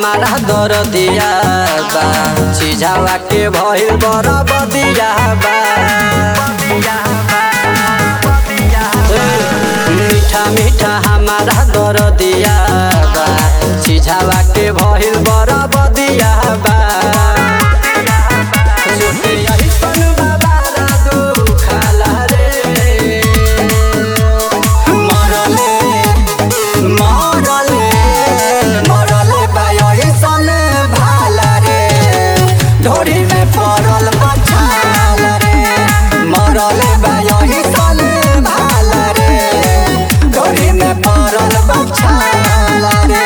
हमारा दरदिया बा सिझावा के भइल बड़ा बदिया बा ए, मीठा मीठा हमारा दरदिया बा सिझावा के भइल बड़ा बदिया बा जोते यही सन बाबा रादू खाला रे मरले मरले मरले बाई सन भाला रे ढोरी में पड़ल बछाल रे मरले बाई सन भाला रे ढोरी में पड़ल बछाल रे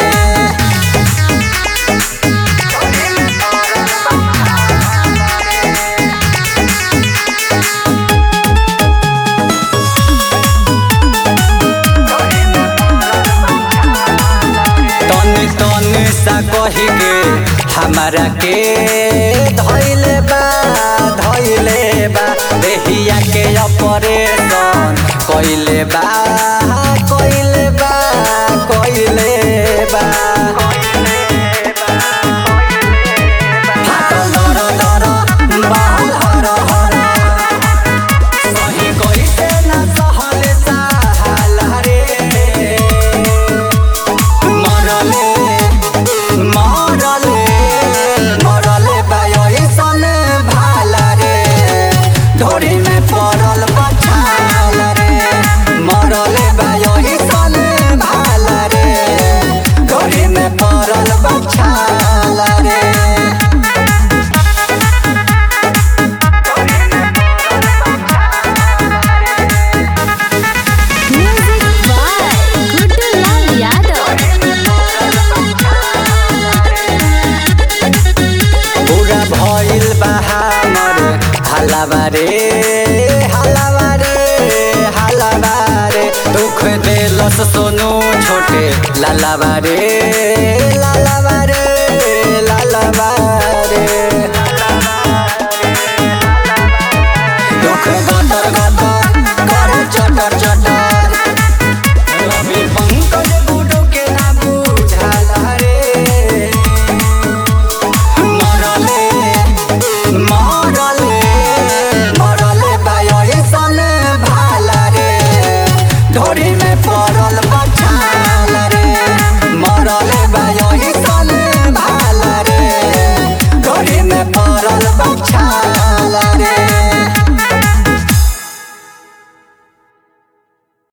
तनी तनी सा कही के हमारा के धैले बा धैले बा देहिया के ऑपरेशन कइले बा कइले बा कइले बा फाटल दर दर बाल हर हर सही कइसे ना सहले साहल रे मरले मरले मरले बाई सन भाला रे ढोरी में पड़ल बछाल रे मरले बाई सन भाला रे ढोरी में पड़ल बछाल रे Music by Gudulal Yadav. पूरा भइल बा हमर हलाबारे हलाबारे हलाबारे दुख देलस सोनू छोटे लालाबारे लालाबारे लालाबारे दुख गटर गटर करे चटर चटर रवि पंकज गुडू के ना बुझाला रे मरले मरले मरले बाई सन भाला रे ढोरी में पड़ल बछाल रे मरले बाई